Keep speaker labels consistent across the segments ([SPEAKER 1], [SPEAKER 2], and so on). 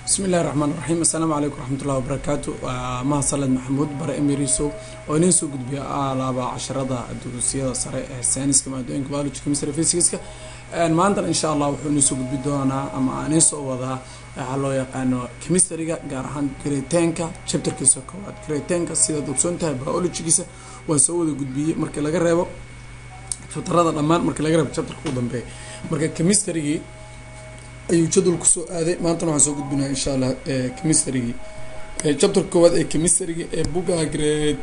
[SPEAKER 1] bismi illahi raxmaan raxiim assalaamu calaykum raxmatullahi wabarakaatu waa maha saled maxamuud bare emiriso oo idiin soo gudbiya alaaba casharada duruusiyada sare ee sayniska maadooyinka biology chemistry physicska maantana insha allah wuxuu idiin soo gudbi doonaa ama aan idiin soo wadaa waxaa loo yaqaano chemistryga gaar ahaan gretenka chapterkiisa koowaad gretenka sidaad ogsoon tahay biologygiisa waan soo wada gudbiyey markii laga reebo chapterada dhammaan markii laga reebo chapterka u dambeeya marka chemistrygii ayuu jadwal kusoo aaday maantana waxaan soo gudbinaya insha allah chemistrygii chapterka koowaad ee chemistrygii ee buga grade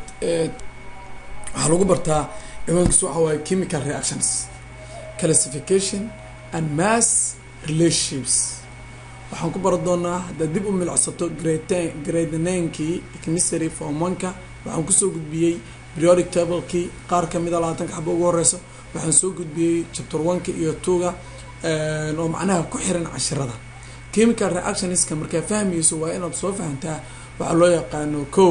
[SPEAKER 1] waxaa lagu bartaa ciwaankiisu waxa waaye chemical reactions classification and mass relationships waxaan ku baran doonaa haddaad dib u milcsato grade grade ninkii chemistry form oneka waxaan kusoo gudbiyey periodic tablekii qaar kamida labaatanka xaba ugu horeyso waxaan soo gudbiyey chapter oneka iyo twoga oo macnaha ku xiran cashirada chemical reactionska markaa fahmayso waa inaad soo fahamtaa waxaa loo yaqaano ko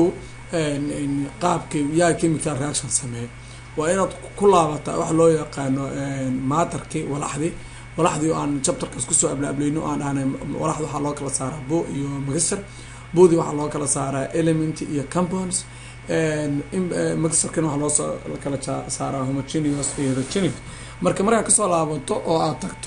[SPEAKER 1] qaabkii yaa chemical reaction sameeya waa inaad ku laabataa waxa loo yaqaano maatarkii walaxdii walaxdii oo aan chapterkaas kusoo ablaablayno aan dhahnay walaxda waxaa loo kala saaraa bo iyo mixture bodi waxaa loo kala saaraa element iyo compounds mixturkana waxaa loo kala saaraa homogeneous iyo heterogeneous marka markaa kasoo laabato oo aad tagto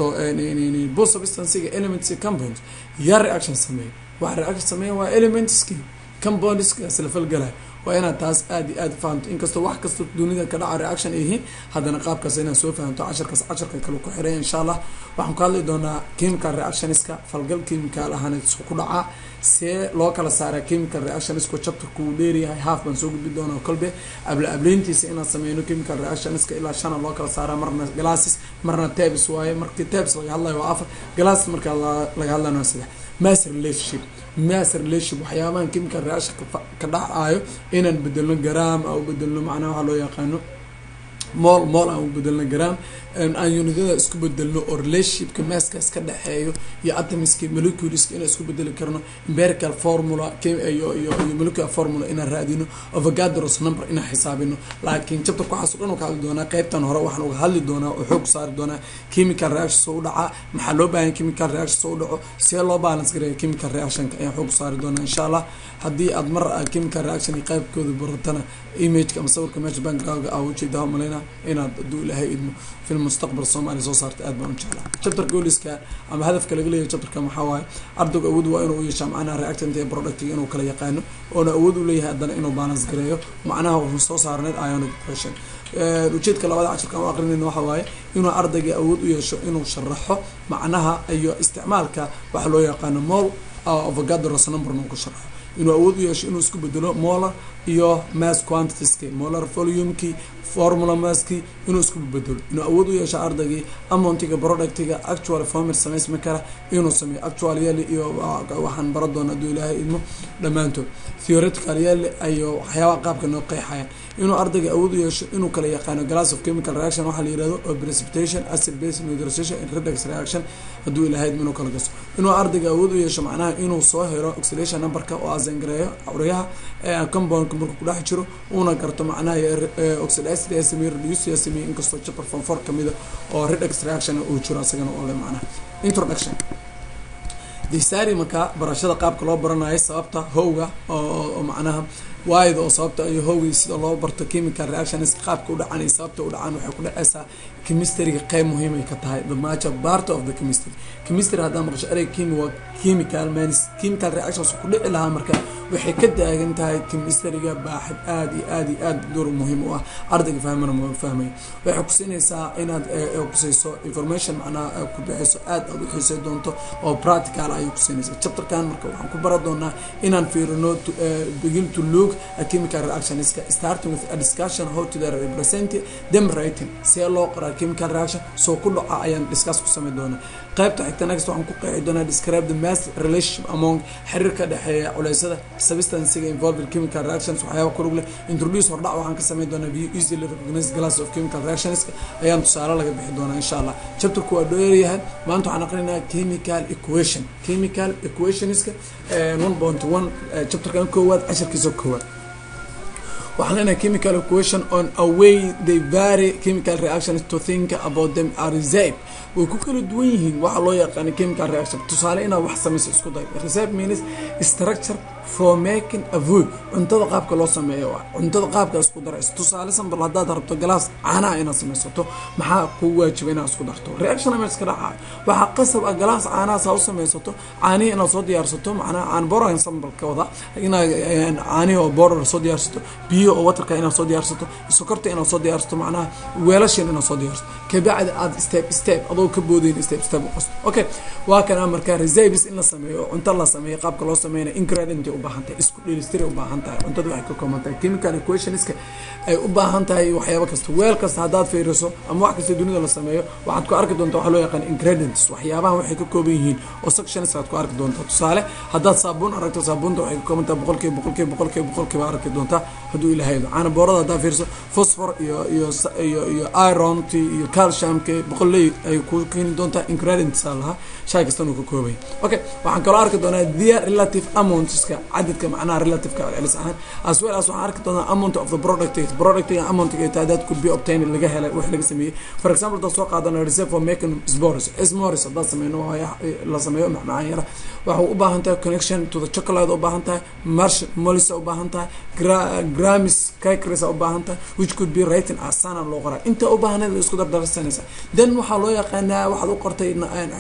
[SPEAKER 1] bo substancega elements iyo compounds yaa reaction sameeya waxa reaction sameeya waa elementski compoundska isla falgalay waa inaad taas aada iyo aada fahamto inkastoo wax kasta dunida ka dhaca reaction ay yihiin haddana qaabkaas inaad soo fahamto casharkaas casharka kale ku xiray insha allah waxaan ku hadli doonaa chemical reactionska falgal chemical ahaan ku dhacaa see loo kala saaraa chemical reactionska chapterku uu dheeryahay half baan soo gudbi doonaa kolbe abla ableyntiisa inaan sameyno chemical reactionska ilaa shana loo kala saaraa marna glasses marna tabs waaye markii tabs laga hadlayo waa afar glasses marka laga hadlayo waa saddex mass relationship mass relationship waxyaabahan chemical reaction ka dhacayo inaan bedelno gram aan u bedelno macnaha waxaa loo yaqaano mool mool aan u bedelno gram aan unidada isku bedelno oo relationshipka masskaas ka dhexeeyo iyo atomiska moleculeska inaan isku bedeli karno empirical formula iyo iyo iyo molecular formula inaan raadino avogadros number inaan xisaabino laakiin chapterka waxaas o dhan ka hadli doonaa qeybtan hore waxaan uga hadli doonaa oo xoog saari doonaa chemical reaction soo u dhacaa maxaa loo baahan chemical reaction soo u dhaco see loo balance gareeya chemical reactionka ayaan xoog saari doonaa insha allah haddii aad mar chemical reaction iyo qaybkooda baratana imageka ama sawirka meesha backgroundga aa ujeedaa maleyna inaad hadduu ilaahay idmo film mustaqbal soomaaliya soo saarta aad baan u jeclaa chapter gooliska ama hadafka laga leeyahay chapterka maxaa waaye ardaygu awood waa inuu yeeshaa macnaha reactant ee productiga inuu kala yaqaano oona awood u leeyahay haddana inuu balance gareeyo macnaha wuxuu soo saarneyd ionic depression ujeedka labada cashirka aan u aqrinayna waxa waaye inuu ardayga awood u yeesho inuu sharaxo macnaha iyo isticmaalka waxa loo yaqaano mol avogadros numberna uu ku sharaxo inuu awood u yeesho inuu isku bedelo molar iyo mass quantitieski molar volumekii formula masski inuu isku bedelo inuu awood u yeesho ardaygii amontiga productiga actual former samaysmi kara inuu sameeyo actual yaali iyo waxaan bara doona hadduu ilaahay idmo dhammaantood theoretical yaali ayo waxyaabaha qaabka noo qeexayaan inuu ardayga awood u yeesho inuu kala yaqaano glass of chemical reaction waxaa la yirahdo oo precipitation acid base neutralization and redox reaction hadduu ilaahay idmo inuu kala gaso inuu ardayga awood u yeesho macnaha inuu soo helo oxidation numberka oo asengareeyo cawriyaha compoundka markuu kudhex jiro uuna garto macnaha oxidacid yaa sameeye reduce yaa sameeye inkastoo chapter form four kamida oo redox reaction uu jiro asagana oo le macnaha introduction disari marka barashada qaabka loo baranayo sababta howga oo macnaha waayda oo sababta iyo howgii sida loo barto chemical reactions qaabka u dhacan iyo sababta u dhacaan waxay ku dhaceysaa chemistryga qeyb muhiim ay ka tahay the major part of the chemistry chemistry haddaa maqasho erey chemi waa chemical mans chemical reactions ku dhici lahaa marka waxay ka taagan tahay chemistryga baaxid aada iyo aada iyo aada door muhiim u ah ardayga fahmana ma fahmaya waxay kusiinaysaa inaad kusayso information macnaha ku bixiso aada aada u xiisay doonto oo practical ayay kusiinaysaa chapterkan marka waxaan ku bara doonaa inaan fiirino begin to look at chemical reactionska starting with a discussion how to the represent them writing see loo qoraa chemical reaction soo ku dhaca ayaan discuss ku samey doonaa qaybta xigta next waxaan ku qeexi doonaa describe the mass relationship among xiriirka dhexeeya culeysada substancega involved chemical reactions waxyaaba ku lug leh introduce hordhac waxaan ka samey doonaa view easily recognized glass of chemical reactionska ayaan tusaale laga bixi doonaa insha allah chapterku waa dheeryahay maanta waxaan aqrinayaa chemical equation chemical equationska one point one chapterkan koowaad casharkiisa koowaad waxaan leenahay chemical equation on a way they vary chemical reactions to think about them are received way ku kala duwan yihiin waxa loo yaqaana chemical reaction tusaale inaad wax samayso isku day recipe means structure for making a food cuntada qaabka loo sameeyo waa cuntada qaabka isku darayso tusaale sambal haddaad rabto galaas caanaha inaad samaysato maxaa kuu waajiba inaad isku darto reaction ama iska dhaca waxaa qasab ah galaas caanahaas ha u samaysato caanihi inaad soo diyaarsato macnaha caan boran sambal ka wada inaad caanihi oo border soo diyaarsato biyo oo waterka inaad soo diyaarsato sokorta inaad soo diyaarsato macnaha weelashin inaad soo diyaarsato kabacdi aad step step adoo ka boodayn step step u qasto okay waa kana markaa recipes in la sameeyo cunto la sameeyo qaabka loo sameynaya ingredient u baahan tahay isku dheelistiri u baahan tahay cuntada waxay ka kooban tahay chemical equationska ay u baahan tahay waxyaabo kasta weel kasta haddaad fiiriso ama wax kasta dunida la sameeyo waxaad ku arki doontaa waxa loo yaqaan ingredients waxyaabahan waxay ka kooban yihiin oo sections aad ku arki doontaa tusaale haddaad saabuun aragto saabuunta waxay ka kooban tahay boqolkiiba boqolkiiba boqolkiiba boqolkiiba arki doontaa hadduu ilahaydo caana boorada haddaad fiiriso phosphor iyo iyo iyo iyo ironti iyo calciumka boqolley ay ku keeni doontaa ingredients aa lahaa shay kastan uu ka koobay okay waxaan kaloo arki doonaa their relative amountska cadadka macnaha relativeka celis ahaan as well as waxaan arki doonaa amount of the product productiga amountga taadaad could be obtained laga helay wax laga sameeyey for example haddaad soo qaadana reserve for making spores smores haddaad sameyno la sameeyo macmacaan yara waxay u baahan tahay connection to the chocolate u baahan tahay marsh molisa u baahan tahay gramis cakris u baahan tahay which could be written as sana loo qoraa inta u baahneed la isku dardarsanaysa then waxaa loo yaqaanaa waxaad u qortay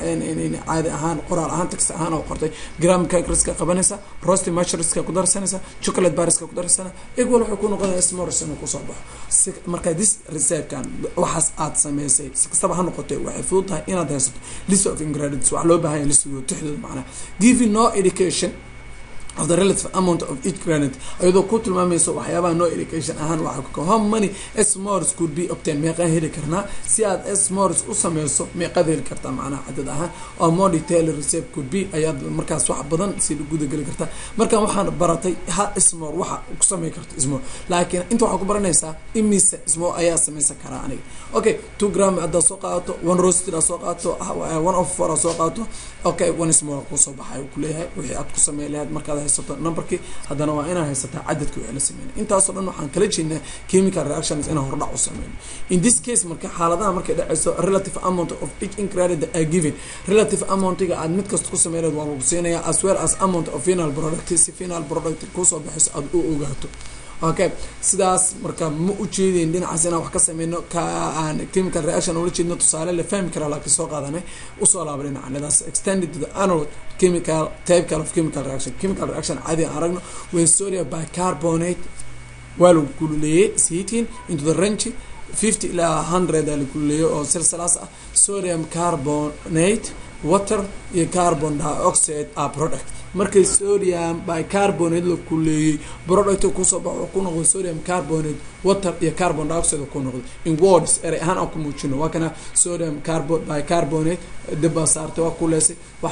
[SPEAKER 1] caadi ahaan qoraal ahaan text ahaan oo qortay gram cakriska qabanaysa rosti mushriska ku darsanaysa chocolate bariska ku darsana equal waxay ku noqonaya smores inuu kusoo baxo marka this researchkan waxaas aad sameysay si kastaba ha noqotay waxay fudud tahay inaad haysato list of ingredients wax loo baahan yahay listigooda tixdooda macnaha giving no education of the relative amount of each granite ayadoo ku tilmaamayso waxyaabaha no education ahaan waxa ka how many smores could be obtained meeqaan heli karnaa si aad smores u sameyso meeqaad heli kartaa macnaha cadad ahaan oo more detail receipt could be ayaad markaas wax badan si gudageli kartaa markaan waxaan baratay ha smore waxa ku samey karto smore laakiin inta waxaa ku baranaysaa imise smore ayaa sameysan karaa aniga okay two gram haddaad soo qaadato one roasted aad soo qaadato one of four aad soo qaadato okay one smore kusoo baxay uu kuleeyahay wixii aad ku samey lahayd markaad haysato numberkii haddana waa inaa haysataa cadadki wixii la sameynay intaasoo dhan waxaan kala jeednaa chemical reactions inaan hordhac u sameyno in this case marka xaaladaha markay dhaceyso relative amount of each ingredient are given relative amountiga aad mid kasta ku sameyneed waa lagu siinayaa as well as amount of final product si final product kusoo baxayso aada u ogaato okay sidaas marka ma ujeedeyn dhinacaas inaan wax ka sameyno ka aan chemical reaction ula jeedno tusaale la fahmi karaa laakiin soo qaadanay usoo laaba dhinaca that's extended to the anode chemical type of chemical reaction chemical reaction caadi aan aragno when sodium bicarbonate waa lagu kululeeyey heating into the range fifty ilaa hundred aa la kululeeyey oo silsilaas ah sodium carbonate water iyo carbon dioxide are product markay sodium bicarbonate la kuleeyey product kusoo baxo ku noqdo sodium carbonate water iyo carbon dioxide ku noqdo in words erey ahaan aan ku muujino waa kana sodium carbo bicarbonate dibaa saartay waa kuleesay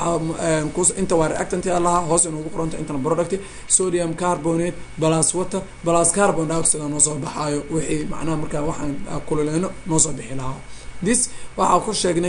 [SPEAKER 1] waxaa inta waa reactant lahaa hoos inugu qoranta intana product sodium carbonate plus water plus carbon dioxide noo soo baxaayo wixii macnaha markaa waxaan kululeyno noo soo bixi lahaa this waxaa ku sheegnay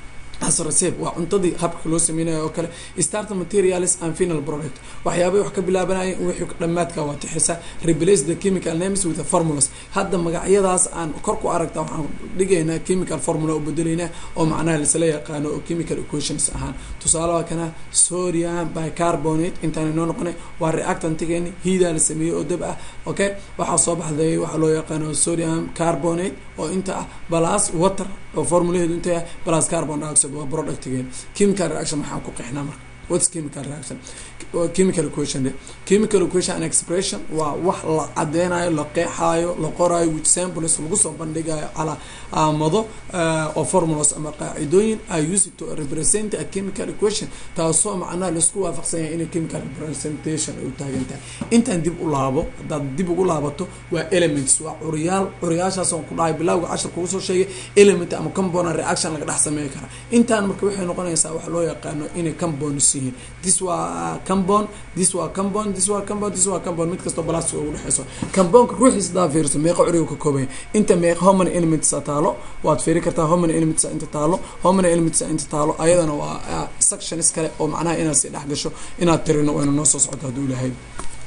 [SPEAKER 1] asraseb waa cuntadii habka loo sameynayo oo kale start materials and final product waxyaabay wax ka bilaabanaya wixii dhammaadka waa tixisa replace the chemical names with the formulas hadda magacyadaas aan kor ku aragta waxaan dhigaynaa chemical formula u bedelaynaa oo macnaha laisla yaqaano oo chemical equations ahaan tusaale waa kana sodium bicarbonate intaan inoo noqonay waa reactantigeeni hiidaa la sameeyey oo dab ah okay waxaa soo baxday waxaa loo yaqaano sodium carbonate oo inta ah plus water oo formulaheedu inta ah plus carbon dioxide waa productgeen chemical reaction maxaa ku qeexnaa marka what's chemical reaction chemical equation chemical equation and expression waa wax la cadeynayo la qeexaayo la qoraayo with samples lagu soo bandhigayo calaamado oo formulas ama qaacidooyin are used to represent a chemical equation taasoo macnaha laisku waafaqsan yahay inay chemical representation ay u taagan tahay intaan dib u laabo haddaad dib ugu laabato waa elements waa curyaal curyaashaas oo ku dhahay bilawga cashar kugu soo sheegay element ama component reaction laga dhex sameey kara intaan marka waxay noqonaysaa wax loo yaqaano inay compounds yihiin this waa compound this waa compound this waa compound this waa compound mid kastoo balastic ugu dhexeyso compoundka ruuxiisa daa fiirso meeqa curiga ka koobaya inta meeqa homany elements taalo waad fiiri kartaa homany elements inta taalo homany elements inta taalo ayadana waa sections kale oo macnaha inaad si dhex gasho inaad tirino wayna noo soo socdo hadduu ilahay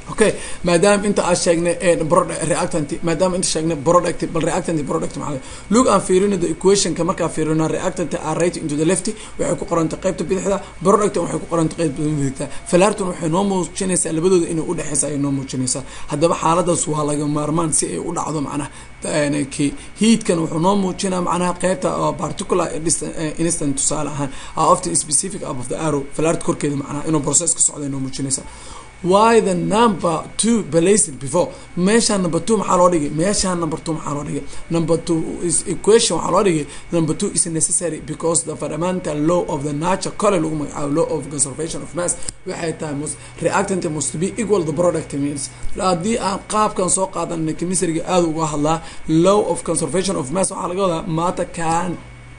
[SPEAKER 1] okay maadaama inta aan sheegnay reactant maadaama inta sheegnay product bal reactant product maxaa look aan fiirino the equationka markaan fiirino reactant are right into the left waxay ku qorantay qaybta bidixda product waxay ku qorantay qaybta midigta falarton waxay noo muujinaysaa labadooda inay udhexeysa ay noo muujinaysaa haddaba xaaladaas waa laga maarmaan si ay u dhacdo macnaha ki heatkan wuxuu noo muujinaa macnaha qaybta particular instant tusaale ahaan often specific above the arrow falart korkeeda macnaha inuu process ka socda noo muujinaysaa why the number two placed before meeshaan number two maxaa loo dhigay meeshaan number two maxaa loo dhigay number two is equation waxaa loo dhigay number two is necessary because the fundamental law of the nature kole lagu magacaabo law of conservation of mass waxay tahay mus reactant must be equal the product means haddii aan qaabkan soo qaadanay chemistryga aada uga hadlaa law of conservation of mass waxaa laga wadaa matter can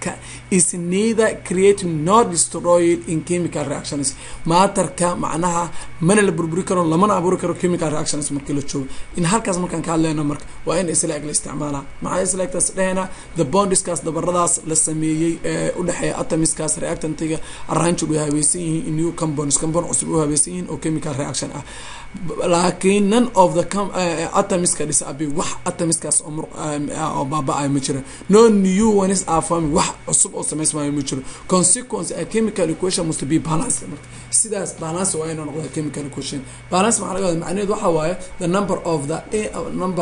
[SPEAKER 1] is neither creating nor destroyed in chemical reactions maatarka macnaha mana la burburi karo lamana abuuri karo chemical reactions markii la joogo in halkaas markaan ka hadleyno marka waa in isleeg la isticmaalaa maxaa isleegtaas dhehena the bondiskaas dabaradaas la sameeyey ee udhexeeya atomiskaas reactantiga arranged way habaysan yihiin in new compounds compound cusub u habaysan yihiin oo chemical reaction ah laakiin none of the atomiska dhisabi wax atomiskaas oo baaba-ay ma jira no new ones are forming wax cusub oo samaysmaayo ma jiro consequence a chemical equation must be balanced marka sidaas balance waa inuu noqda chemical equation balance maxaa laga wada macnaheedu waxa waaye the number of the number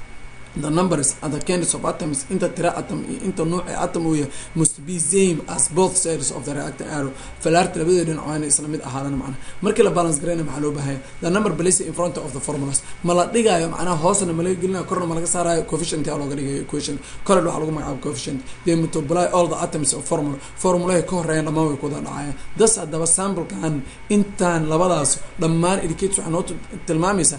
[SPEAKER 1] the numbers and the candidates of atoms inta tira atom iyo inta nuuc ee atom uu yahay must be same as both sides of the reactor arrow falaarta labada dhinac waa inay isla mid ahaadaan macnaha markii la balance garayna maxaa loo baahaya the number placed in front of the formulas ma la dhigayo macnaha hoosna ma laga gelinayo korna ma laga saarayo coefficient yaa looga dhigayo equation kole waxaa lagu magacaabo coefficient they multiply all the atoms of formula formulaha ka horeeyan dhammaan way kuwada dhacayaan das haddaba samplekan intaan labadaas dhammaan indicates waxay noo tilmaamaysaa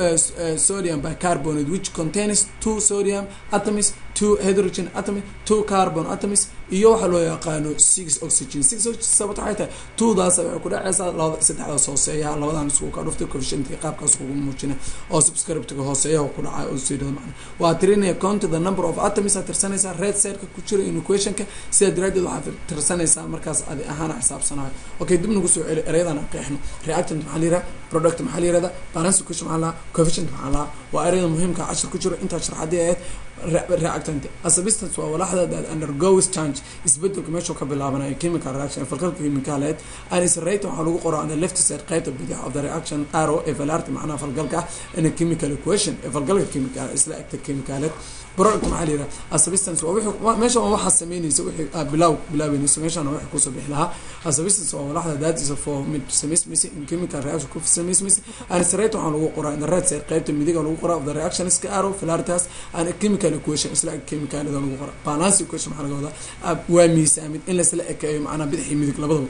[SPEAKER 1] sodium bicarbonate which contains two sodium atoms two hydrogen atoms two carbon atoms iyo waxaa loo yaqaano six oxygen six oxygen sababta waxay tahay twodaas waxay ku dhacaysaa labada saddexdaas hooseeyaha labadan isku ka dhuftay coefficientka qaabkaas ugu muujina oo subscriptga hooseeyaha ku dhacay oo sii dhada macna waa tirinaya count the number of atoms aad tirsanaysaa red sideka ku jira in equationka sida daraadeed waxaad tirsanaysaa markaas adi ahaana xisaabsanayo okay dib nagu soo celi erayadan aan qeexno reactant maxaa la yiraha product maxaa la yirahda balance equation maxaa lahaa coefficient maxaa lahaa waa erayada muhiimka cashir ku jiro intaa sharxadii ahayd reactant a substance waa walaxda that undergoes change isbedelka meeshuu ka bilaabanayo chemical reaction falkalka chemicaleed and is rate waxaa lagu qoraa on the left side qaybta bidix of the reaction arrow ee falarta macnaha falgalka ah in a chemical equation ee falgalka chemical isla egta chemicaleed product maxaa la yiraha a substance waa wixii meesha waa waxaa sameynaysa wixii bilaaw bilaabeynaysa meeshana wixii kusoo bixi lahaa a substance waa walaxda that is for mid samaysmaysa in chemical reaction ku samaysmaysa and is rate waxaa lagu qoraa in the right side qaybta midiga lagu qoraa of the reaction iska arrow falartaas and a chemical equation isla eg chemicalada lagu qoraa balance equation maxaa laga wadaa waa miisaamid in laisla ekeeyo macnaha bidix iyo midig labadaba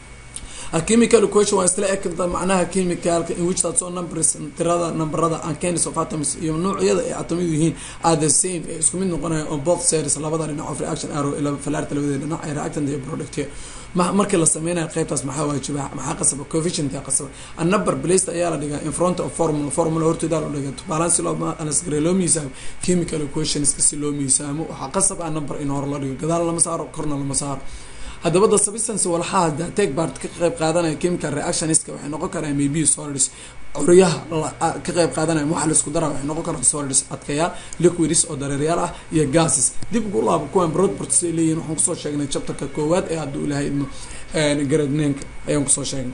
[SPEAKER 1] a chemical equation waa isla eg macnaha chemicalka in which that's all numbers tirada numberada and candidates of atoms iyo noocyada ay atomyadu yihiin are the same ee isku mid noqonaya on both sides labada dhinac of reaction arrow ee falaarta labada dhinac ee reactant iyo product markii la sameynayo qaybtaas maxaa waajiba maxaa qasaba coefficient yaa qasaba a number placed ayaa la dhigaa in front of formula formula hortooda la dhiga balance loo alasgare loo miisaamo chemical equations si loo miisaamo waxaa qasab a number in hore loo dhigo gadaal lama saaro korna lama saaro haddaba the substance walxaha take part ka qayb qaadanaya chemical reactionska waxay noqon karaan maybe solids curyaha ka qayb qaadanaya waxa la isku dara waxay noqon karaan solids adkayaal liquids oo dareeryaal ah iyo gases dib ugu laabo kuwan broadports ay leeyihin waxaan kusoo sheegnay chapterka koowaad ee hadduu ilahay idmo garadneenka ayaan kusoo sheegnay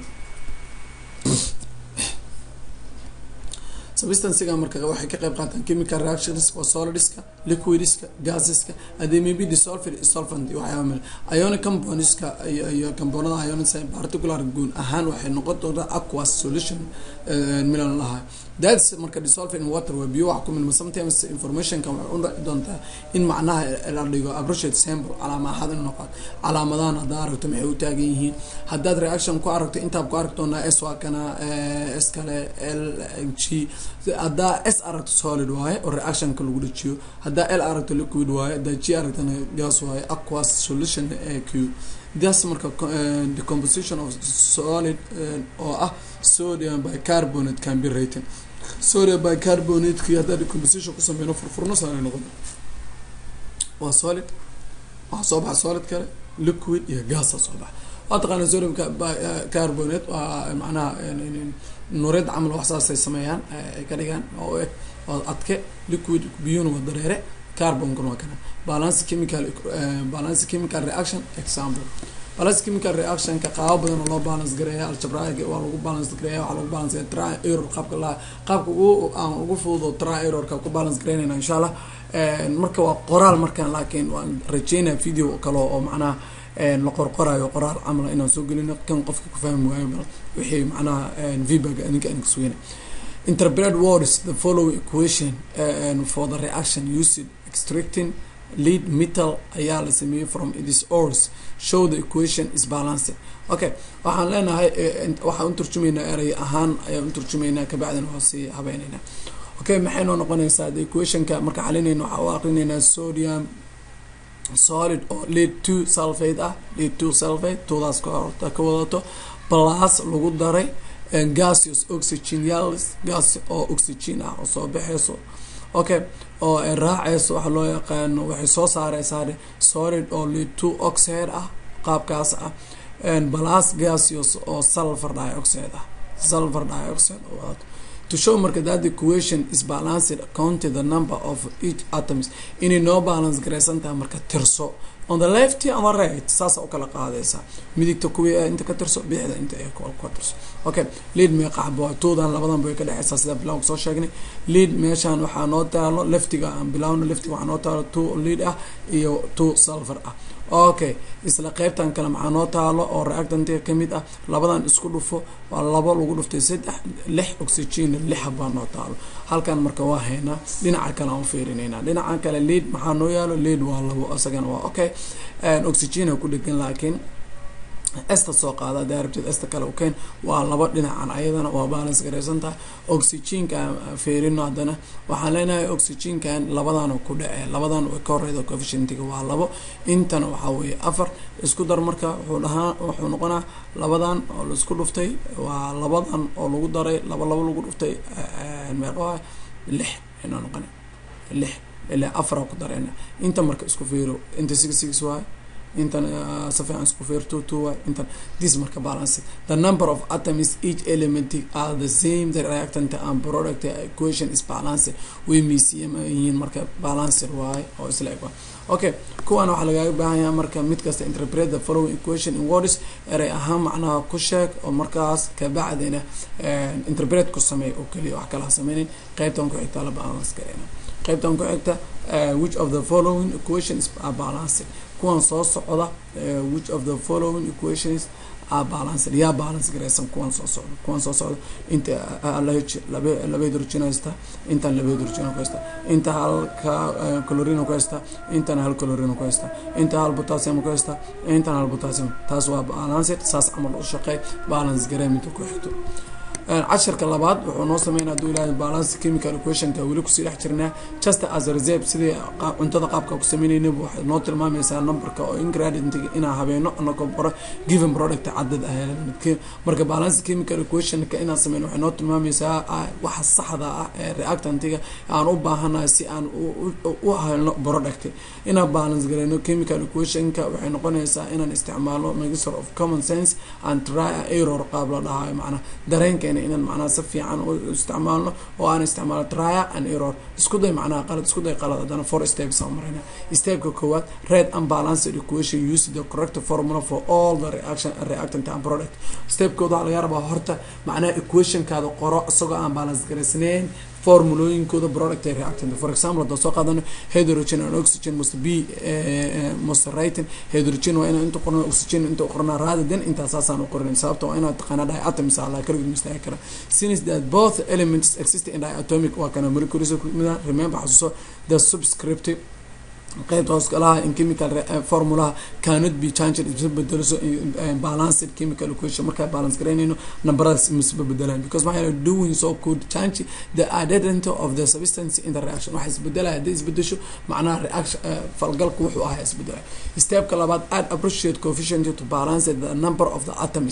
[SPEAKER 1] substancega marka waxay ka qayb qaataan chemical reactions waa solidska liquidska gaseska hadee maybe dissolved solvent waxyaaba male ionic compoundska iyo compoundada ionic particular guun ahaan waxay noqon doontaa aquas solution milan lahaa that's marka dissolved in water waa biyo wax ku milma sometimes informationka waxay u dhici doontaa in macnaha la dhigo appropriate sample calaamahad in noqon calaamadahan haddaa aragto maxay u taagan yihiin haddaad reaction ku aragto intaad ku aragtoona s waa kana s kale l g haddaa s aragto solid waaye oo reactionka lagu dhajiyo haddaa l aragto liquid waaye haddaa g aragtona gas waaye aquas solution a q das marka decomposition of solid oo ah sodium bicarbonate can be rated sodium bicarbonateki haddaa decomposition ku sameyno furfurno saanay noqon waa solid waxaa soo baxa solid kale liquid iyo gasa soo baxa waa taqaana sodium carbonate waa macnaha nuureed camal wax saasay sameeyaan ay ka dhigaan oo eg waa adke liquid biyuna waa dareere carbonkuna waa kana balance chemical balance chemical reaction example balance chemical reactionka qaabo badan oo loo balance gareeya aljabraiga waa lagu balance gareeya waxaa lagu balance tri error qaabka la qaabka ugu aan ugu fududo tri errorka ku balance gareynayna insha allah marka waa qoraal markaan laakiin waan rajeynaya video kale oo macnaha la qorqorayo qoraal camala inaan soo gelino kan qofka ku fahmi waayo wixii macnaha feedback adinka aan kasugeyna interpret words the following equation uh, for the reaction used extracting lead metal ayaa la sameeyey from this ores show the equation is balanced okay waxaan leenahay waxaan uturjumaynaa erey ahaan ayaan uturjumaynaa kabacdina waa sii habeyneynaa okay maxay noo noqonaysaa the equationka marka xalinayna waxaa u aqrinaynaa sodium solid oo lead two sulfate ah lead two sulfate toodaas ka ka wadato plus lagu daray gaseous oxygen yalis gas oo oxygen ah oo soo baxeyso okay oo ay raaceyso waxa loo yaqaano waxay soo saareysaa solid oo lead two oxide ah qaabkaas ah plus gaseous oo sulfur dioxide ah sulfur dioxide oo wadato to show marka that the equation is balanced counting the number of each atoms inay noo balance gareysan tahay marka tirso on the left on the right saasa u kala qaadaysa midigta kuwii inta ka tirso bixda inta ay ka tirso okay lead meeqa xabo toodan labadan bay ka dhexeysaa sida bilaw soo sheegnay lead meeshan waxaa noo taalo leftiga aan bilawno leftiga waxaa noo taalo two lead ah iyo two sulfur ah okay isla qeybtan kale maxaa noo taalo oo reactantiga kamid ah labadan isku dhufo waa labo lagu dhuftay saddex lix oxygen lix baa noo taalo halkan marka waa haynaa dhinaca kale aan fiirinayna dhinaca kale lead maxaa noo yaalo lead waa labo isagana waa okay oxygen ku dhegan laakiin esta soo qaada hadaa rabtid esta kale ukeen waa laba dhinacan ayadana waa balance gareysan tahay oxygenka fiirino haddana waxaan leenahay oxygenkan labadan ku dhace labadan ka horeyda coefficientiga waa labo intana waxaa weeye afar isku dar marka wuxuu dhahaa wuxuu noqonaa labadan oo laisku dhuftay waa labadan oo lagu daray laba labo lagu dhuftay meeqa lix inaa noqona lix ilaa afara ku dareyna inta marka isku fiiro inta six six waay intan si fiican isku fiir two two waay intan this marka balance the number of atoms each element are the same the reactant and product equation is balanced way miisiyam yihiin marka balancer waay oo isla eg okay kuwan waxaa lagaaga baahan yahay marka mid kasta interpret the following equation in words erey ahaan macnaha ku sheeg oo markaas kabacdina interpret ku sameey oo keliya wax kala sameynin qeybtan ku xigta la balance gareyna qeybtan ku xigta which of the following equations are balanced kuwan soo socda which of the following equations are balanced yaa balance gareysan kuwan soo socda kuwan soo socda inta lh laba laba hydrogen haysta intan laba hydrogen ku haysta inta halka chlorine ku haysta intan hal chlorine ku haysta inta hal potassium ku haysta intan hal potassium taas waa balanced saas camal u shaqeey balance garey minta ku xigto casharka labaad wuxuu noo sameynaa haduu ilaahay balance chemical equationka weli kusii dhex jirnaa just as a reserve sidii cuntada qaabka ku sameynayna waxay noo tilmaamaysaa numberka oo ingredient inaa habeeno anagoo baro given product cadad ah marka balance chemical equationka inaan sameyno waxay noo tilmaamaysaa waxa saxda ah ee reactantiga aan u baahanahay si aan u helno product inaan balance gareyno chemical equationka waxay noqonaysaa inaan isticmaalo mixture of common sense and try error qaab la dhahayo macnaa dareenkeena inaan macnaha si fiican u isticmaalno oo aan isticmaalo trial and error isku day macnaha qalad isku day qalad haddana four steps aan marayna stepka koowaad red unbalanced equation use the correct formula for all the reaction reactant and product stepkooda waxaa laga rabaa horta macnaha equationkaada qoro isagoo aan balance garaysnayn formulooyinkooda product ay reactant for example haddaan soo qaadano hydrogen and oxygen must be must writing hydrogen waa inaan inta qorno oxygen inta qornaa rather than intaa saasaan u qorin sababta waa inaad taqaanaa diatoms ala kaligood mistaagi kara since that both elements exist in diatomic waa kana molecules kumida remember xasuuso the subscriptive qaybta hoosgalaha in chemical formulaha cannot be changed isma bedeliso balanced chemical equation markaa balance garaynayno numberadaas misba bedelaan because maxaa yeele doing so could change the identity of the substance in the reaction waxa isbedelaya haddii isbedesho macnaha reaction falgalka wuxuu ahaa isbedelaya stepka labaad add appreciate coefficient to balance the number of the atoms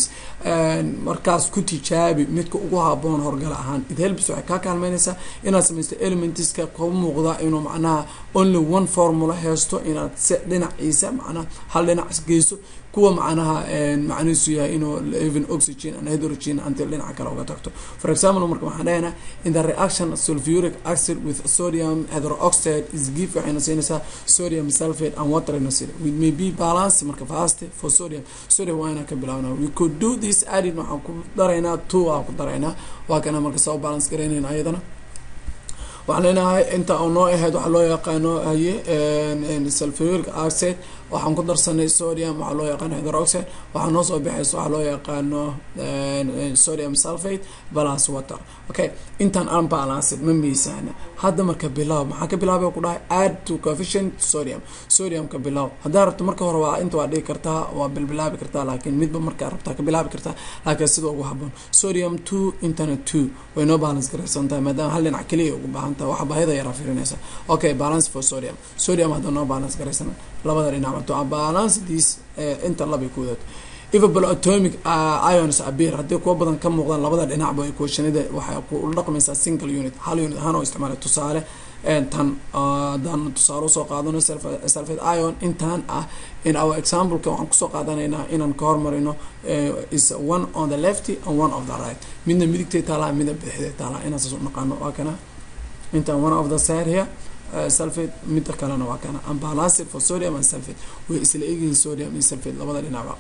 [SPEAKER 1] markaas ku tijaabi midka ugu haboon horgala ahaan it helps waxay kaa kaalmeynaysaa inaad samaysto elementska kuu muuqda inuu macnaha only one form formula haysto inaad se dhinaciisa macnaha hal dhinac geyso kuwa macnaha macnihiisu yahay inuu even oxygen and hydrogen until dhinaca kale uga tagto for example marka waxaan dhahaynaa in the reaction sulfuric acid with sodium hydroxide is give waxayna siinaysaa sodium sulfate and water ayna siina we may be balance marka fast for sodium sodium waa inaan ka bilaabna we could do this added waxaan ku daraynaa two aan ku daraynaa waa kana marka soo balance garaynayna ayadana waxaan leenahay inta oo noo ahayd waxaa loo yaqaano haye sulfuric acid waxaan ku darsanay sodium waxaa loo yaqaano hydroxide waxaa noo soo baxaysa waxaa loo yaqaano sodium sulfate balance water okay intaan unbalanced ma miisaana hadda marka bilaab maxaa ka bilaabay ku dhahay add to coefficient sodium sodium ka bilaab haddaa rabto marka hore waa inta waa dhigi kartaa waa bilbilaabi kartaa laakiin midba markaa rabtaa ka bilaabi kartaa laakiin sida ugu haboon sodium two intana two way noo balance garaysan tahay maadaama hal dhinac keliya ugu baahan tahay waxa baahida yaraa firinaysa okay balance for sodium sodium hadda noo balance garaysan labada dhinac to balance these inta labay ku wadato evable atomic ions abir haddii kuwa badan ka muuqdaan labada dhinacba equationada waxay ku dhaqmaysaa single unit hal unit ahaan oo isticmaalay tusaale tan hadaan tusaale usoo qaadano sulfate ion intaan ah in our exampleka waxaan kusoo qaadanaynaa inaan ka hormarino is one on the left and one of the right midna midigtay taalaa midna bidixday taalaa inaan saas u naqaano waa kana intaan one of the side here sulfate midda kalena waa kana unbalanced for sodium and sulfate way isla egyihiin sodium iyo sulfate labada dhinacba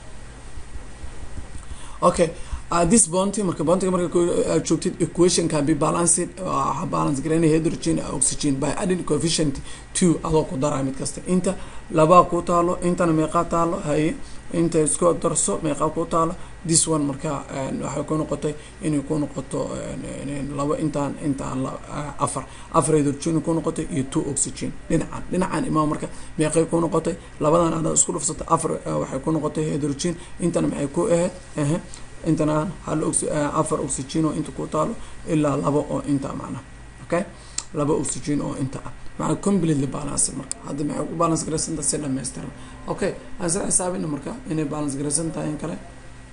[SPEAKER 1] okay uh, this bounty marka bountiga marka uh, joogtid equation can be balanced waxaa balance garanaya hydrogen oxygen by adding coefficient two adoo ku daraa mid kasta inta labaa ku taalo intana meeqaa taalo haye inta isku darso meeqaa ku taalo this one marka waxay ku noqotay inay ku noqoto laba intaan intaan afar afar hydrogen ku noqotay iyo two oxygen dhinacan dhinacan imaa marka meeqay ku noqotay labadan adaa isku dhufsatay afar waxay ku noqotay hydrogen intana maxay ku ahayd intana hal afar oxygen oo inta ku taalo ilaa laba oo inta macnaha okay laba oxygen oo inta ah maxaa completely balance marka hadda maxay ku balance garaysan tahay si dhammaystiran okay aan sida xisaabina marka inay balance garaysan tahay in kale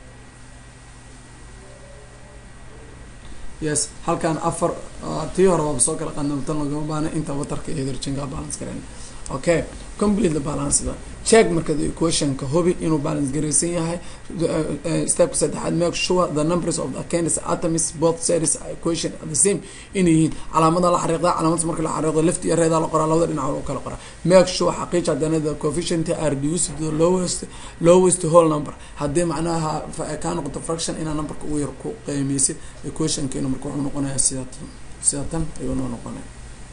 [SPEAKER 1] yes halkan afar tii hore waaba soo kala qandamtan lagama baana inta watarka iyo hydrogenka balance garayn okay completely balanced check marka the equationka hubi inuu balance garaysan yahay stepka saddexaad make sure the numbers of the candidates atoms both sides equation are the same inay yihiin calaamada la xariiqda calaamadaas marka la xariiqdo left iyo reeda la qoraa labada dhinac loo kala qoraa make sure xaqiij haddana the coefficient are reduced to the lowest lowest whole number haddii macnaha kaa noqoto fraction inaa numberka ugu yar ku qiimeysid equationkeena marka wuxuu noqonayaa sida tan sida tan ayuu noo noqonaya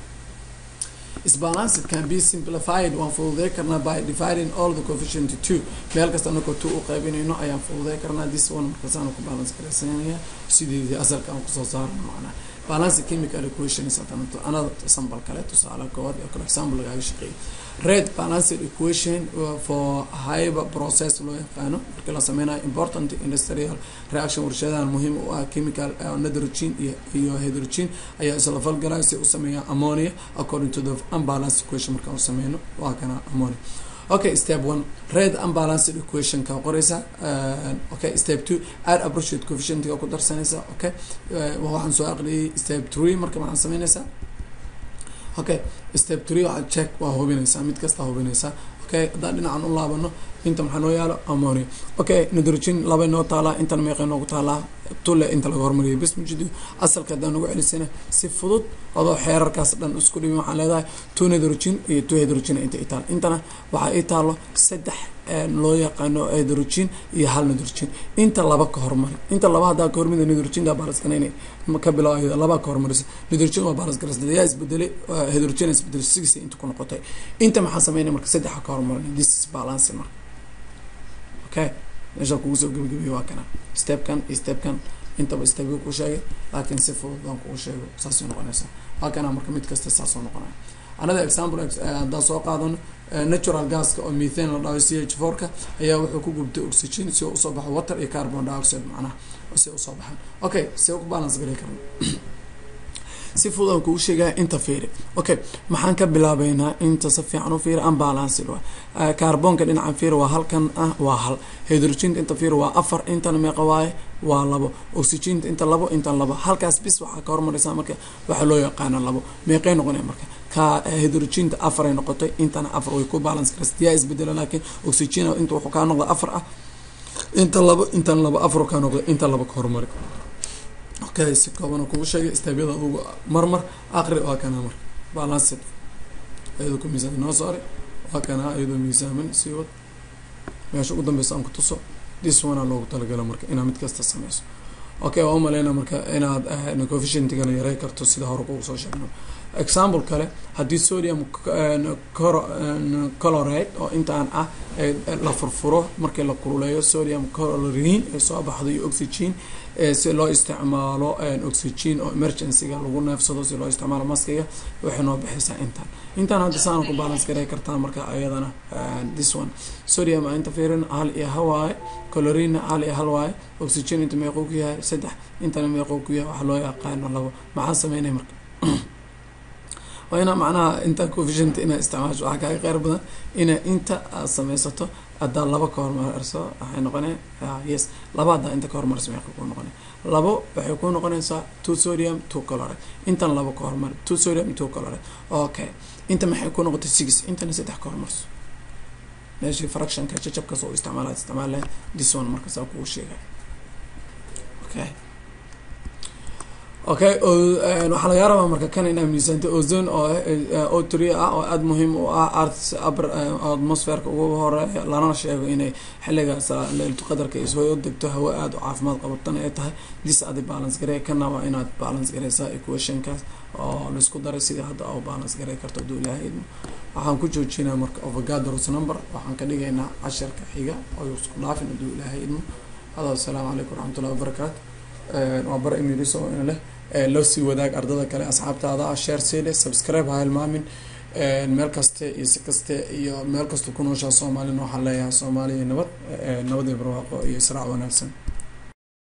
[SPEAKER 1] isbalanced can be simplified waan fududay karnaa by dividing all the coefficient two meel kasta anakoo two u qaybinayno ayaan fududay karnaa this one markaasaan ku balance garaysanaya sideedii asalka aan kusoo saarno macnaa balance chemical equations haddana anada sambal kale tusaale kood iyo kale example lagaaga shaqeeyo red balanced equation for hyper process loo yaqaano markii la sameynayo important industrial reaction warshadahan muhiim u ah chemical nitrogen iyo iyo hydrogen ayaa isla falgalaya si u sameeya ammonia according to the unbalanced equation markaan u sameyno waa kana ammonia okay step one red unbalanced equation ka qoreysa okay step two add appropriate coefficient ku darsanaysa okay waxaan soo aqriyay step three marka maxaan sameynaysaa okay step three waxaa check waa hubinaysaa mid kasta hubinaysaa okay haddaan dhinacan u laabano inta maxaa noo yaalo ammonia okay nitrogen laba noo taalaa intana meeqay noogu taalaa tule inta laga hormariyay bes mujido asalka haddaan nagu celisana si fudud adoo xeerarkaas dhan isku dhibin waxaan leedahay two nitrogen iyo two hydrogen inta i taal intana waxaa ii taalo saddex loo yaqaano hydrogen iyo hal nitrogen inta laba ka hormari inta laba haddaa ka hormida nitrogen daa baalaskanaynay ka bilaab laba ka hormarisa nitrogen waa baalas garasnada yaa isbedelay hydrogen isbedelay six inta ku noqotay inta maxaa sameynay marka saddexa ka hormarin this is balance marka okay meesha kugu soo gebagabeeye waa kana stepkan iyo stepkan intaba stepka ku sheegay laakiin si fudud aan kugu sheego saasay noqonaysaa waa kana marka mid kasta saasoo noqonaya another example haddaan soo qaadano natural gaska oo methane la dhaho c h four-ka ayaa wuxuu ku gubtay oxygen si uu usoo baxo water iyo carbon dioxide macnaha si usoo baxaan okay si ku balance garay karna si fudud aan kugu sheegaya inta fiiri okay maxaan ka bilaabeynaa inta si fiican u fiiri unbalanced waa carbonka dhinacan fiiri waa halkan ah waa hal hydrogenka inta fiiri waa afar intana meeqa waaye waa labo oxygenta inta labo intan labo halkaas bis waxaa ka hormaraysaa marka waxaa loo yaqaana labo meeqay noqonaya marka ka hydrogenta afar ay noqotay intana afar way ku balance karaysa yaa isbedela laakiin oxygen inta wuxuu kaa noqda afar ah inta labo intan laba afar kaa noqda inta laba ka horumari okay si kooban kugu sheegay staabyada adugu marmar aqri waa kana marka balanced iyadoo ku miisaaman noo saaray waa kana iyadoo miisaaman sii wad meesha ugu dambeysa aan ku tuso this one loogu talagala marka inaad mid kasta sameyso okay waa umaleyna marka inaad coefficientigana yarey karto sida hore kugu soo sheegno example kale haddii sodium colorate oo intaan ah la furfuro markii la kululeeyo sodium colorine ay soo baxdo iyo oxygen si loo isticmaalo oxygen oo emergencyga lagu neefsado si loo isticmaalo maskiga waxay noo bixaysaa intaan intaan hadda saana ku balance garay kartaa marka ayadana this one sodium a inta fiirin hal iyo hawaaye colorina hal iyo hal waaye oxygen inta meequu ku yahay saddex intana meequu ku yahay waxa loo yaqaano labo maxaa sameynay marka waa inaa macnaha inta coefficient inaa isticmaasho waxaa kaaga qeyr badan inaa inta aad sameysato haddaa laba ka hormarso waxay noqonay yes laba haddaa inta ka hormarso meeqa ku noqonay labo waxay ku noqonaysaa two sodium two chloride intan labo ka hormar two sodium two chloride okay inta maxay ku noqotay six intana saddex ka hormarso meeshii fractionka jajabkas oo isticmaala isticmaal this one marka saa kugu sheegay okay okay waxaa lagaa rabaa marka kan inaa miisaanta ozone oo o three ah oo aada muhiim u ah arts atmosferka ugu horeeya lana sheego inay xilligaas leeltu qadarka isoo degto hawo aada u caafimaad qabatana ay tahay dis adi balance garey kana waa inaad balance gareysaa equationkaas oo laisku daray sidii hadda oo balance garey karto haduu ilaahay idmo waxaan ku joojinaa marka ovagadoros number waxaan ka dhigaynaa casharka xiga oo isku dhaafin haduu ilaahay idmo hada assalaamu calaykum waraxmatullahi wabarakaatu waa bar imiriso in leh loo sii wadaag ardada kale asxaabtaada ah share siile subscribe ha hilmaamin meel kaste iyo si kaste iyo meel kasta ku nooshaa soomaalina waxaan leeyahay soomaaliya nabad nabad iyo barwaaqo iyo israac wanaagsan